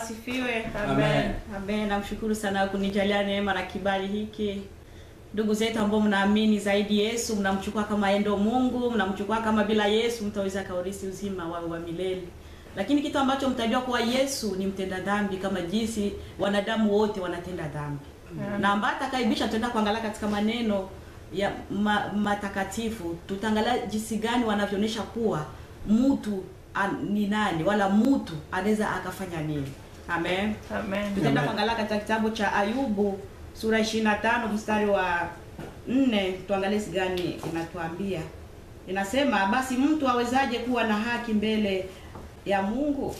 asifiwe. Amen. Amen. Namshukuru sana kunijalia neema na kibali hiki. Ndugu zetu ambao mnaamini zaidi Yesu, mnamchukua kama yeye ndio Mungu, mnamchukua kama bila Yesu mtaweza kaurisi uzima wa, wa milele. Lakini kitu ambacho mtajua kuwa Yesu ni mtenda dhambi kama jinsi wanadamu wote wanatenda dhambi. Na ambaye atakaibisha tutaenda kuangalia katika maneno ya ma, matakatifu tutaangalia jinsi gani wanavyoonyesha kuwa mtu an, ni nani wala mtu anaweza akafanya nini. Amen. Amen. Tutaenda Amen. kuangalia katika kitabu cha Ayubu sura 25 mstari wa 4, tuangalie jinsi gani inatuambia. Inasema, basi mtu awezaje kuwa na haki mbele ya Mungu?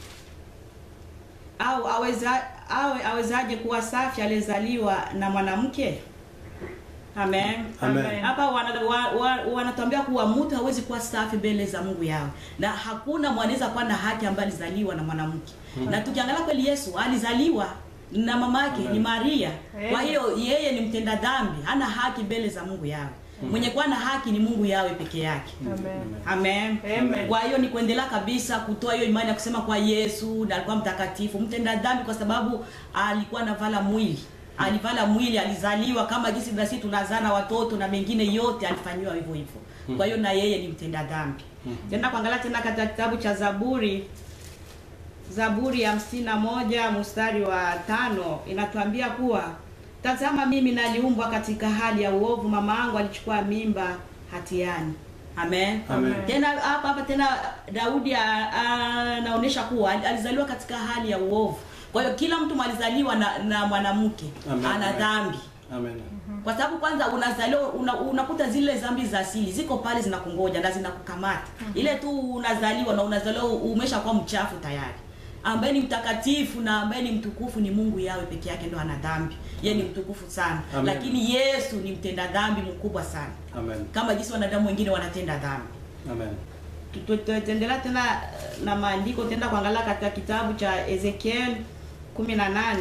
Au aweza awe awezaje kuwa safi aliyezaliwa na mwanamke? Amen. Amen. Hapa wanatuambia wa, wa, wanatuambia kuwa mtu hawezi kuwa safi mbele za Mungu yao, na hakuna mwanaweza kuwa na haki ambaye alizaliwa na mwanamke. Na tukiangalia kweli, Yesu alizaliwa na mama yake ni Maria. Kwa hiyo yeye ni mtenda dhambi, hana haki mbele za Mungu yawe. Mwenye kuwa na haki ni Mungu yawe peke yake. Amen. Amen. Amen. Kwa hiyo ni kuendelea kabisa kutoa hiyo imani ya kusema kwa Yesu na alikuwa mtakatifu, mtenda dhambi kwa sababu alikuwa anavala mwili. Alivala mwili, alizaliwa kama jinsi na sisi tunazana watoto na mengine yote alifanyiwa hivyo hivyo. Kwa hiyo na yeye ni mtenda dhambi. Tenda kuangalia tena katika kitabu cha Zaburi Zaburi ya hamsini na moja mstari wa tano inatuambia kuwa tazama, mimi naliumbwa katika hali ya uovu, mama yangu alichukua mimba hatiani. Amen. Amen. Tena hapa hapa tena Daudi a- a- anaonyesha kuwa al- alizaliwa katika hali ya uovu. Kwa hiyo kila mtu alizaliwa na, na mwanamke Amen. ana Amen. dhambi Amen. kwa sababu kwanza unazaliwa una, unakuta zile dhambi za asili ziko pale zinakungoja na zinakukamata ile tu unazaliwa na unazaliwa umeshakuwa mchafu tayari ambaye ni mtakatifu na ambaye ni mtukufu ni Mungu yawe peke yake ndo ana dhambi yeye ni mtukufu sana Amen. lakini Yesu ni mtenda dhambi mkubwa sana Amen. kama jinsi wanadamu wengine wanatenda dhambi Amen. Tu- tu- tutaendelea tena eh, na maandiko tenda kuangalia katika kitabu cha Ezekiel 18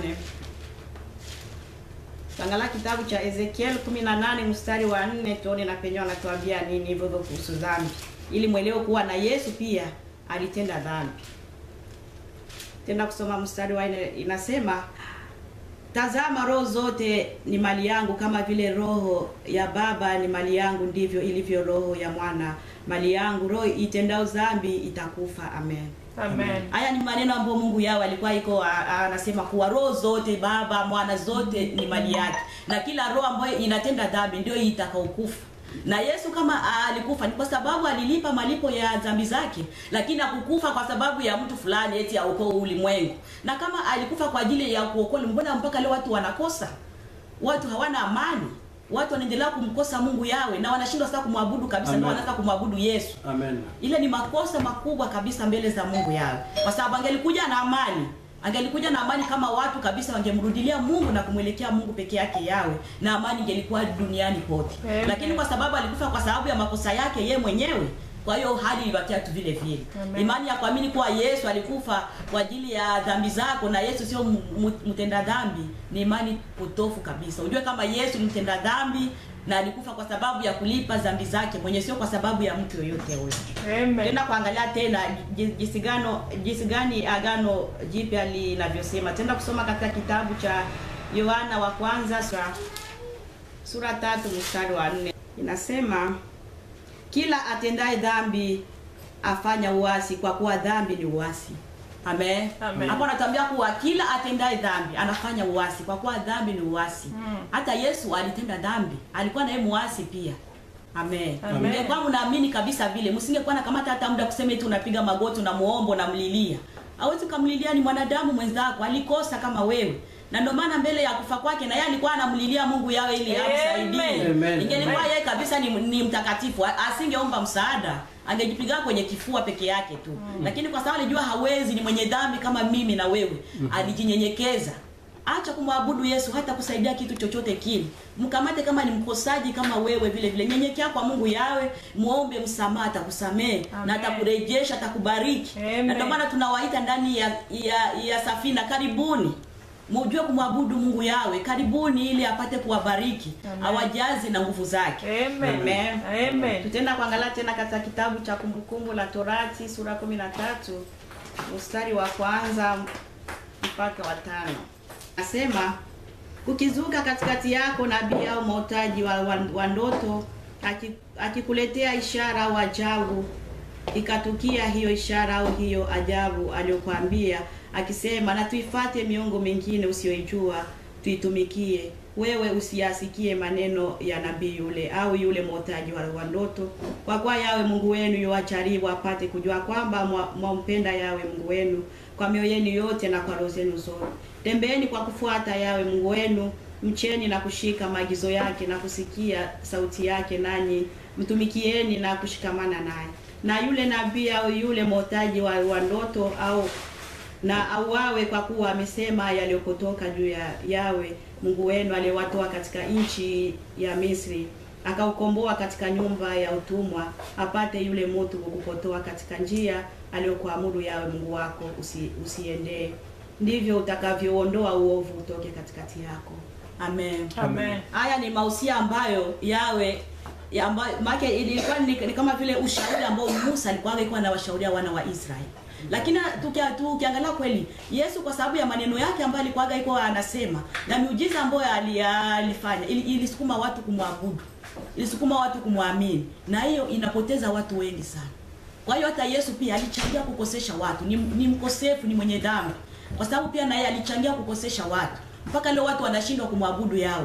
Tuangalia kitabu cha Ezekiel 18 mstari wa 4 tuone na penyewe anatuambia nini hivyo hivyo kuhusu dhambi ili mwelewe kuwa na Yesu pia alitenda dhambi. Tenda kusoma mstari wa 4 inasema Tazama, roho zote ni mali yangu, kama vile roho ya baba ni mali yangu, ndivyo ilivyo roho ya mwana mali yangu. Roho itendao dhambi itakufa. Amen. Amen. Haya ni maneno ambayo Mungu yao alikuwa iko a- a- anasema kuwa roho zote baba mwana zote ni mali yake, na kila roho ambayo inatenda dhambi ndio itakaokufa. Na Yesu kama alikufa ni kwa sababu alilipa malipo ya dhambi zake, lakini hakukufa kwa sababu ya mtu fulani eti aokoe ulimwengu. Na kama alikufa kwa ajili ya kuokoa, mbona mpaka leo watu wanakosa? Watu hawana amani, watu wanaendelea kumkosa Mungu yawe na wanashindwa sasa kumwabudu kabisa, ndio Amen. wanaanza kumwabudu Yesu Amen. ile ni makosa makubwa kabisa mbele za Mungu yao, kwa sababu angelikuja na amani, angelikuja na amani kama watu kabisa wangemrudilia Mungu na kumwelekea Mungu peke yake yawe, na amani ingelikuwa duniani pote. Amen. Lakini kwa sababu alikufa kwa sababu ya makosa yake ye mwenyewe, kwa hiyo hali ilibakia tu vile vile. Amen. Imani ya kuamini kuwa Yesu alikufa kwa ajili ya dhambi zako na Yesu sio m- m- mtenda dhambi ni imani potofu kabisa. Ujue kama Yesu ni mtenda dhambi na alikufa kwa sababu ya kulipa dhambi zake mwenye, sio kwa sababu ya mtu yoyote huyo. Amen. Tenda kuangalia tena ji- jinsi gano jinsi gani agano jipya linavyosema. Tenda kusoma katika kitabu cha Yohana wa kwanza sura, sura tatu mstari wa nne inasema kila atendaye dhambi afanya uasi, kwa kuwa dhambi ni uasi. Amen. Amen. Hapo anatuambia kuwa kila atendaye dhambi anafanya uasi, kwa kuwa dhambi ni uasi. Mm. Hata Yesu alitenda dhambi, alikuwa naye muasi pia. Amen. Amen. Mngekuwa mnaamini kabisa vile, msingekuwa na kamata hata muda kusema eti unapiga magoti unamuomba unamlilia. Hawezi kumlilia ni mwanadamu mwenzako, alikosa kama wewe. Na ndio maana mbele ya kufa kwake na yeye alikuwa anamlilia Mungu yawe ili amsaidie. Amen. Ingelikuwa Amen. yeye kabisa ni, ni mtakatifu, a- asingeomba msaada, angejipiga kwenye kifua peke yake tu. Lakini kwa sababu alijua hawezi, ni mwenye dhambi kama mimi na wewe, alijinyenyekeza. Acha kumwabudu Yesu hata kusaidia kitu chochote kile. Mkamate kama ni mkosaji kama wewe vile vile. Nyenyekea kwa Mungu yawe, muombe msamaha atakusamehe na Amen. atakurejesha, atakubariki. Amen. Na ndio maana tunawaita ndani ya, ya, ya safina karibuni. Mujue kumwabudu Mungu yawe, karibuni ili apate kuwabariki, Amen. awajaze na nguvu zake. Amen. Amen. Amen. Tutaenda kuangalia tena katika kitabu cha Kumbukumbu la Torati sura 13 mstari wa kwanza mpaka wa tano. Nasema kukizuka katikati yako nabii au mwotaji wa, wa, wa ndoto aki- akikuletea ishara au ajabu, ikatukia hiyo ishara au hiyo ajabu aliyokuambia akisema, na tuifate miungu mingine usiyoijua tuitumikie, wewe usiyasikie maneno ya nabii yule au yule mwotaji wa, wa ndoto, kwa kuwa yawe Mungu wenu yuwajaribu apate kujua kwamba mwa- mwampenda yawe Mungu wenu kwa mioyo yenu yote na kwa roho zenu zote. Tembeeni kwa kufuata yawe Mungu wenu, mcheni na kushika maagizo yake na kusikia sauti yake, nanyi mtumikieni na kushikamana naye. Na yule nabii au yule mwotaji wa, wa ndoto au na auawe kwa kuwa amesema yaliyopotoka juu ya yawe Mungu wenu aliyewatoa katika nchi ya Misri akaukomboa katika nyumba ya utumwa, apate yule mtu kukupotoa katika njia aliyokuamuru yawe Mungu wako usi, usiendee. Ndivyo utakavyoondoa uovu utoke katikati yako. Amen. Amen. Haya ni mausia ambayo yawe ya ambayo make ilikuwa ni, ni kama vile ushauri ambao Musa alikuwa alikuwa anawashauria wana wa Israeli. Lakini tukia- tukiangalia kweli Yesu kwa sababu ya maneno yake ambayo alikuwa alikuwa anasema na miujiza ambayo ali- alifanya ili- ilisukuma watu kumwabudu. Ilisukuma watu kumwamini. Na hiyo inapoteza watu wengi sana. Kwa hiyo hata Yesu pia alichangia kukosesha watu. Ni, ni mkosefu, ni mwenye dhambi. Kwa sababu pia naye alichangia kukosesha watu. Mpaka leo watu wanashindwa kumwabudu yawe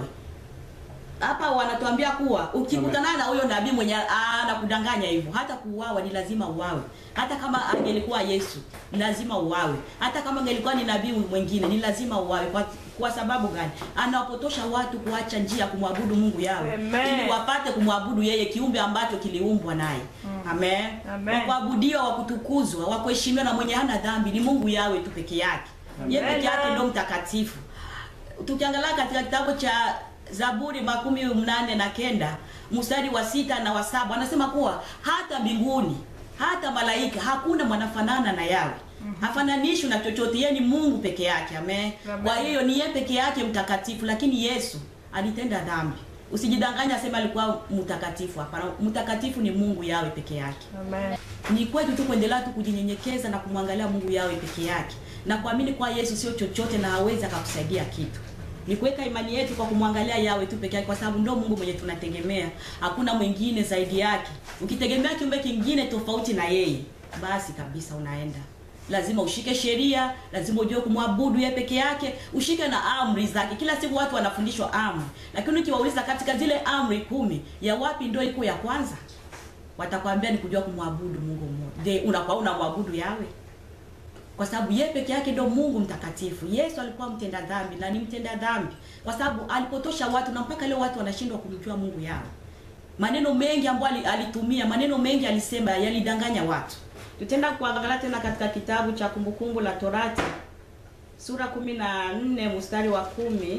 hapa wanatuambia kuwa ukikutana na huyo nabii mwenye anakudanganya hivyo, hata kuuawa ni lazima uawe. Hata kama angelikuwa Yesu ni lazima uawe. Hata kama angelikuwa ni nabii mwingine ni lazima uawe. Kwa, kwa sababu gani? Anawapotosha watu kuacha njia ya kumwabudu Mungu yawe, Amen. ili wapate kumwabudu yeye, kiumbe ambacho kiliumbwa naye. Amen. Amen. Wa kuabudiwa, wa kutukuzwa, wa kuheshimiwa na mwenye hana dhambi ni Mungu yawe tu peke yake. Yeye Amen. peke yake ndio mtakatifu tukiangalia katika kitabu cha Zaburi makumi mnane na kenda mstari wa sita na wa saba anasema kuwa hata mbinguni hata malaika hakuna mwanafanana na yawe hafananishwi na chochote yeye ni mungu peke yake amen Amen. kwa hiyo ni yeye peke yake mtakatifu lakini yesu alitenda dhambi usijidanganya asema alikuwa mtakatifu hapana mtakatifu ni mungu yawe peke yake Amen. ni kwetu tu kuendelea tu kujinyenyekeza na kumwangalia Mungu yawe peke yake na kuamini kwa Yesu sio chochote na hawezi akakusaidia kitu. Ni kuweka imani yetu kwa kumwangalia yawe tu peke yake, kwa sababu ndio Mungu mwenye tunategemea, hakuna mwingine zaidi yake. Ukitegemea kiumbe kingine tofauti na yeye, basi kabisa unaenda lazima ushike sheria, lazima ujue kumwabudu yeye peke yake, ushike na amri zake. Kila siku watu wanafundishwa amri, lakini ukiwauliza katika zile amri kumi, ya wapi ndio iko ya kwanza? watakwambia ni kujua kumwabudu Mungu mmoja. Je, unakuwa unamwabudu yawe? Kwa sababu yeye peke yake ndio Mungu mtakatifu. Yesu alikuwa mtenda dhambi na ni mtenda dhambi kwa sababu alipotosha watu na mpaka leo watu wanashindwa kumjua Mungu yawe. Maneno mengi ambayo ali- alitumia, maneno mengi alisema yalidanganya watu. Tutaenda kuangalia tena katika kitabu cha Kumbukumbu la Torati sura kumi na nne mstari wa kumi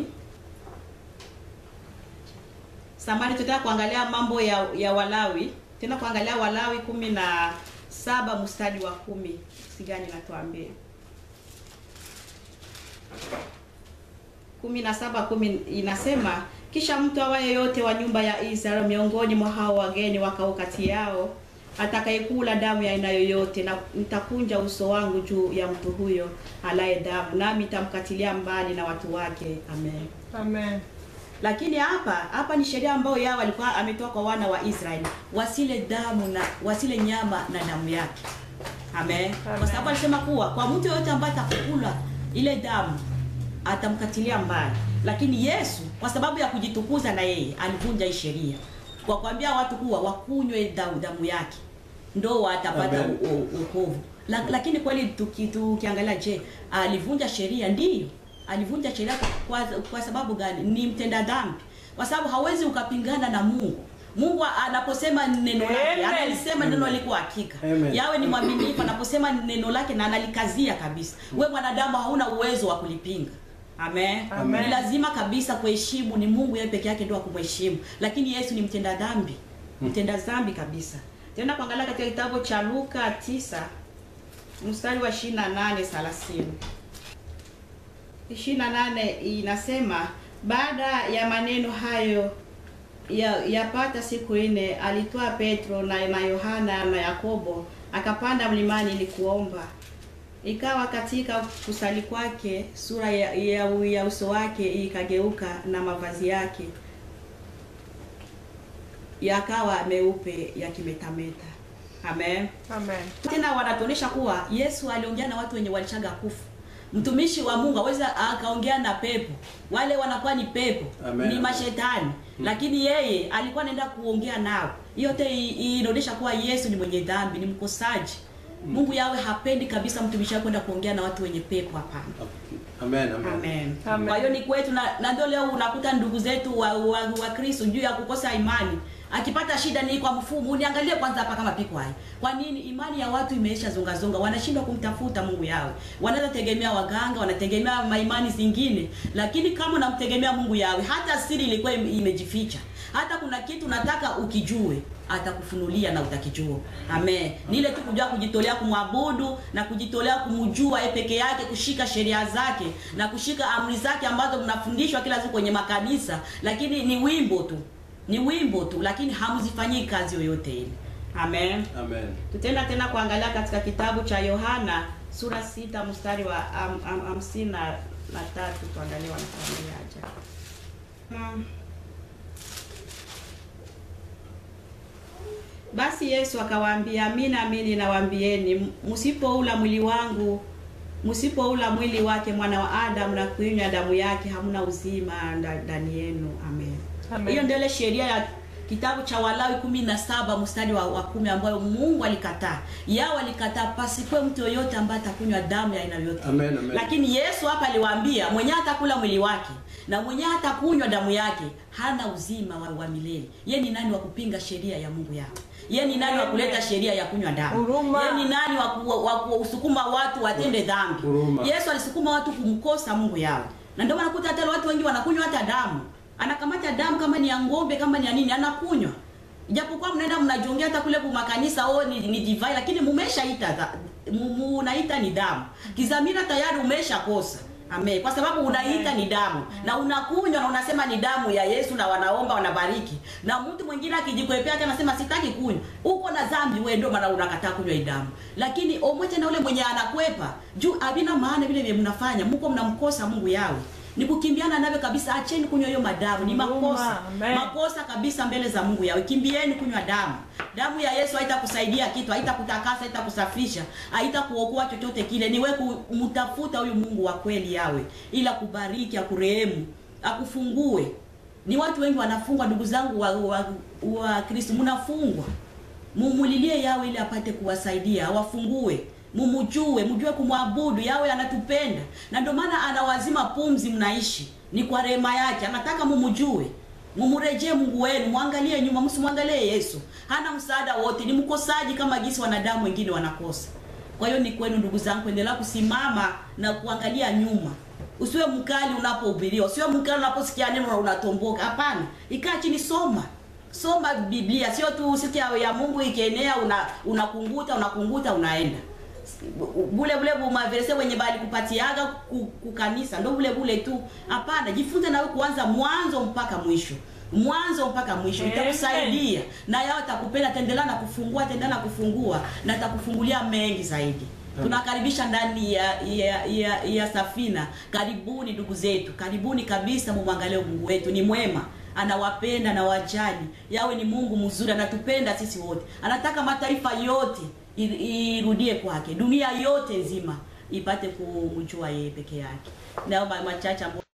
samani tutaka kuangalia mambo ya, ya Walawi tena kuangalia Walawi kumi na saba mstari wa kumi sigani natuambia kumi na saba kumi inasema kisha mtu awaye yote wa nyumba ya Israeli miongoni mwa hao wageni wakao kati yao atakayekula damu ya aina yoyote, na nitakunja uso wangu juu ya mtu huyo alaye damu, nami nitamkatilia mbali na watu wake. Amen. Amen. Lakini hapa hapa ni sheria ambayo yao alikuwa ametoa kwa wana wa Israeli, wasile damu na wasile nyama na damu yake. Amen. Amen. Kwa sababu alisema kuwa kwa mtu yoyote ambaye atakula ile damu atamkatilia mbali. Lakini Yesu kwa sababu ya kujitukuza na yeye alivunja hii sheria kwa kuambia watu kuwa wakunywe damu, damu yake ndo watapata Amen. u- u- wokovu. La, lakini kweli tuki- tukiangalia, je, alivunja sheria? Ndiyo, alivunja sheria kwa, kwa sababu gani? Ni mtenda dhambi, kwa sababu hawezi ukapingana na Mungu. Mungu anaposema neno lake, Amen. analisema neno liko hakika. Amen. Yawe ni mwaminifu anaposema neno lake na analikazia kabisa. We mwanadamu hauna uwezo wa kulipinga. Amen. Amen. Ni lazima kabisa kuheshimu, ni Mungu yeye peke yake ndio akumheshimu, lakini Yesu ni mtenda dhambi, mtenda dhambi kabisa. Tena kuangalia katika kitabu cha Luka 9 mstari wa 28 30 28 inasema baada ya maneno hayo ya yapata siku nne alitoa Petro na na Yohana na Yakobo akapanda mlimani ili kuomba. Ikawa katika kusali kwake sura ya, ya, ya uso wake ikageuka na mavazi yake yakawa meupe yakimetameta. Amen. Amen. Tena wanatuonyesha kuwa Yesu aliongea na watu wenye walishaga kufu. Mtumishi wa Mungu aweza akaongea na pepo, wale wanakuwa ni pepo Amen. ni mashetani lakini yeye alikuwa anaenda kuongea nao. Yote i- i- inaonyesha kuwa Yesu ni mwenye dhambi, ni mkosaji. Mungu yawe hapendi kabisa mtumishi wake kwenda kuongea na watu wenye pepo, hapana. Amen, amen. Amen. Amen. Kwa hiyo ni kwetu na, na ndio leo unakuta ndugu zetu wa, wa, wa Kristo juu ya kukosa imani. Akipata shida ni kwa mfumo, uniangalie kwanza hapa kama piko hai. Kwa nini imani ya watu imeisha zonga zonga, wanashindwa kumtafuta Mungu yao. Wanaweza tegemea waganga, wanategemea maimani zingine, lakini kama unamtegemea Mungu yawe, hata siri ilikuwa ime- imejificha. Hata kuna kitu nataka ukijue, atakufunulia na utakijua. Amen. Ni ile tu kujua kujitolea kumwabudu na kujitolea kumjua yeye peke yake, kushika sheria zake na kushika amri zake ambazo mnafundishwa kila siku kwenye makanisa, lakini ni wimbo tu, ni wimbo tu, lakini hamzifanyii kazi yoyote ile. Amen. Amen. Tutaenda tena kuangalia katika kitabu cha Yohana sura sita mstari wa ham- ham- hamsini na na tatu tuangalie wanatuambiaje. Hmm. Basi Yesu akawaambia, amini amini nawaambieni, msipoula mwili wangu, msipoula mwili wake mwana wa Adamu na kuinywa damu yake, hamna uzima nda- ndani yenu. Amen. Amen. Hiyo ndio ile sheria ya kitabu cha Walawi kumi na saba mstari wa, wa kumi ambayo Mungu alikataa. Yao alikataa pasikwe mtu yoyote ambaye atakunywa damu ya aina yoyote. Amen, amen. Lakini Yesu hapa aliwaambia mwenye atakula mwili wake na mwenye hatakunywa damu yake hana uzima wa, wa milele. Ye ni nani wa kupinga sheria ya Mungu yao? Ye ni nani wa kuleta sheria ya kunywa damu? Huruma. Ye ni nani wa ku- wa kusukuma watu watende dhambi? Huruma. Yesu alisukuma watu kumkosa Mungu yao. Na ndio maana kuta hata watu wengi wanakunywa hata damu. Anakamata damu kama ni ya ng'ombe kama ni ya nini anakunywa. Ijapokuwa mnaenda mnajongea hata kule kwa makanisa oh ni, ni divai lakini mumeshaita dha- mu- mu- unaita ni damu. Kizamira tayari umeshakosa. Amen. Kwa sababu unaita ni damu na unakunywa na unasema ni damu ya Yesu na wanaomba wanabariki. Na mtu mwingine akijikwepea hata anasema sitaki kunywa. Uko na dhambi wewe ndio maana unakataa kunywa hii damu. Lakini omote na ule mwenye anakwepa juu havina maana vile vile mnafanya. Mko mnamkosa Mungu yawe. Ni kukimbiana nawe kabisa, acheni kunywa hiyo madamu, ni makosa. Huruma, amen. Makosa kabisa mbele za Mungu yawe. Kimbieni kunywa damu. Damu ya Yesu haitakusaidia kitu, haitakutakasa, haitakusafisha, haitakuokoa chochote kile. Ni wewe kumtafuta huyu Mungu wa kweli yawe, ila kubariki, akurehemu, akufungue. Ni watu wengi wanafungwa, ndugu zangu wa, wa, wa Kristo, mnafungwa. Mumulilie yawe ili apate kuwasaidia, awafungue mumujue, mjue kumwabudu. Yawe anatupenda na ndio maana anawazima pumzi, mnaishi ni kwa rehema yake. Anataka mumujue, mumurejee Mungu wenu, mwangalie nyuma, msimwangalie Yesu. Hana msaada wote, ni mkosaji kama jinsi wanadamu wengine wanakosa. Kwa hiyo ni kwenu ndugu zangu, endelea kusimama na kuangalia nyuma. Usiwe mkali unapohubiriwa, usiwe mkali unaposikia neno na unatomboka. Hapana, ikaa chini, soma soma Biblia, sio tu siku ya, ya Mungu ikienea una unakunguta unakunguta unaenda bule bule bumaverse wenye bali kupatiaga ku- kukanisa ndo bule bule tu. Hapana, jifunze nawe kuanza mwanzo mpaka mwisho, mwanzo mpaka mwisho, Amen. itakusaidia na yao atakupenda, ataendelea na kufungua, ataendelea na kufungua na atakufungulia mengi zaidi. Tunakaribisha ndani ya, ya, ya, ya safina. Karibuni ndugu zetu, karibuni kabisa, mumwangalie Mungu wetu ni mwema anawapenda na wajali. Yawe ni Mungu mzuri, anatupenda sisi wote, anataka mataifa yote i- irudie kwake, dunia yote nzima ipate kumjua yeye peke yake. Naomba machache ambayo